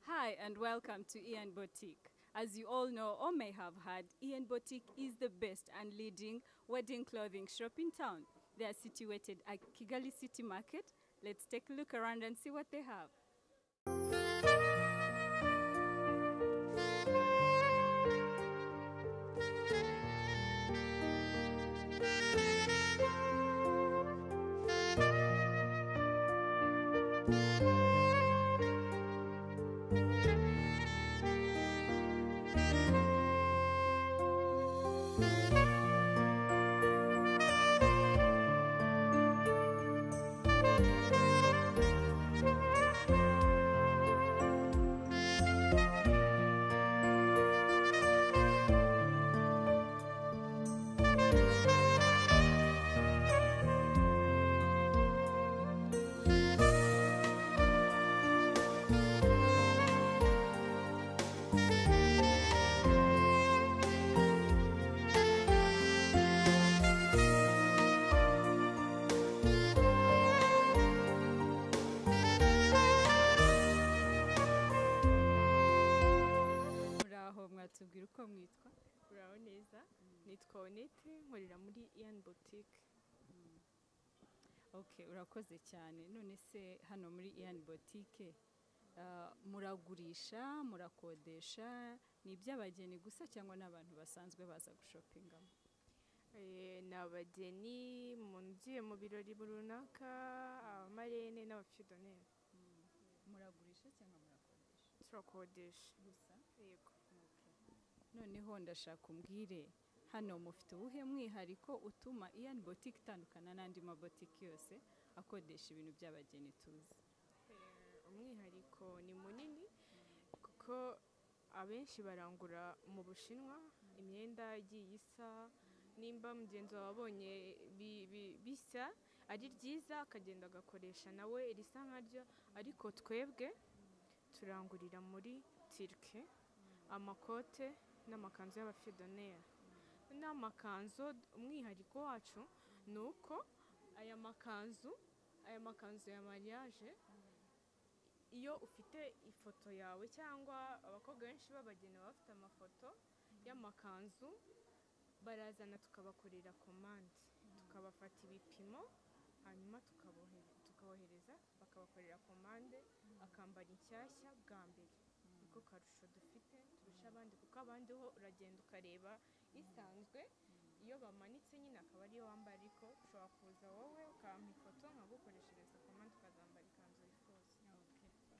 Hi, and welcome to Ian Boutique. As you all know or may have heard, Ian Boutique is the best and leading wedding clothing shop in town. They are situated at Kigali City Market. Let's take a look around and see what they have. Muraho mwatubwira uko mwitwa? uraho neza nitwa onete nkorera muri iyani botike Okay, urakoze cyane. None se hano muri Ian Boutique ah, muragurisha, murakodesha, ni iby'abageni gusa cyangwa n'abantu basanzwe baza gushopingamo? ni abageni umuntu ugiye mu birori runaka abamarene n'abafidoneri Muragurisha cyangwa murakodesha? turakodesha Gusa yego noneho ndashaka umbwire hano mufite uwuhe mwihariko utuma Ian Boutique itandukana n'andi mabotiki yose akodesha ibintu by'abageni tuzi Eh, umwihariko ni munini kuko abenshi barangura mu bushinwa imyenda igiye isa nimba mugenzi wawe abonye bi- bi- bisa ari ryiza akagenda agakoresha nawe risa nkaryo ariko twebwe turangurira muri tirike amakote n'amakanzu y'abafidoneri n'amakanzu umwihariko wacu ni uko aya makanzu aya makanzu ya mariage iyo ufite ifoto yawe cyangwa abakobwa benshi b'abageni baba bafite amafoto y'amakanzu barazana tukabakorera komande tukabafata ibipimo hanyuma tukabohe- tukabohereza bakabakorera komande akambara inshyashya bwa mbere niko karusho dufite turusha abandi kuko abandi ho uragenda ukareba isanzwe iyo bamanitse nyine akaba ariyo wambara ariko ushobora kuza wowe ukampa ifoto nkagukoreshereza komande ukazambara ikanzu wifuza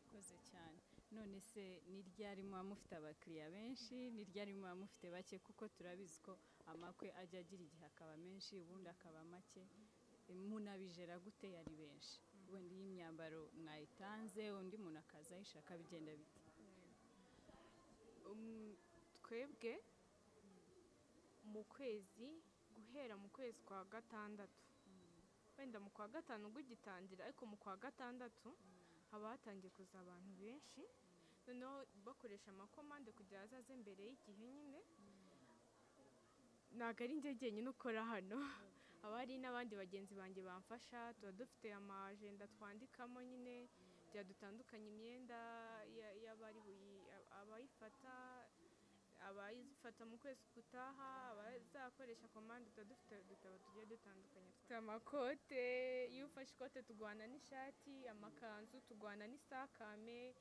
Urakoze cyane none se ni ryari muba mufite abakiriya benshi ni ryari muba mufite bake kuko turabizi ko amakwe ajya agira igihe akaba menshi ubundi akaba make munabijera gute yari benshi wenda iyi myambaro mwayitanze undi muntu akaza ayishaka bigenda bite Um, twebwe mu kwezi guhera mu kwezi kwa gatandatu wenda mu kwa gatanu ugitangira ariko mu kwa gatandatu haba hatangiye kuza abantu benshi noneho bakoresha amakomande kugira azaze mbere y'igihe nyine ntabwo ari njye jyenyine ukora hano haba hari n'abandi bagenzi banjye bamfasha tuba dufite amajenda twandikamo nyine tuba dutandukanya imyenda ya- y'abari buyi- abayifata abayifata mu kwezi gutaha abazakoresha komande tuba dufite udutabo tugiye dutandukanye dufite amakote iyo ufashe ikote tugwana n'ishati amakanzu tugwana n'isakame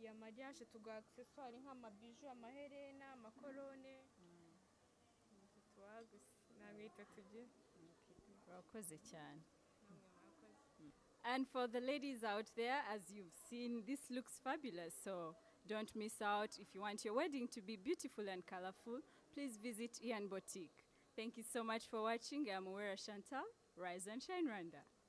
iya mariage tuguha akiseswari nk'amabiju amaherena amakorone tuwagusi nta mwita tugira urakoze cyane And for the ladies out there, as you've seen, this looks fabulous. So don't miss out. If you want your wedding to be beautiful and colorful, please visit Ian Boutique. Thank you so much for watching. I'm Wera Chantal. Rise and shine, Randa.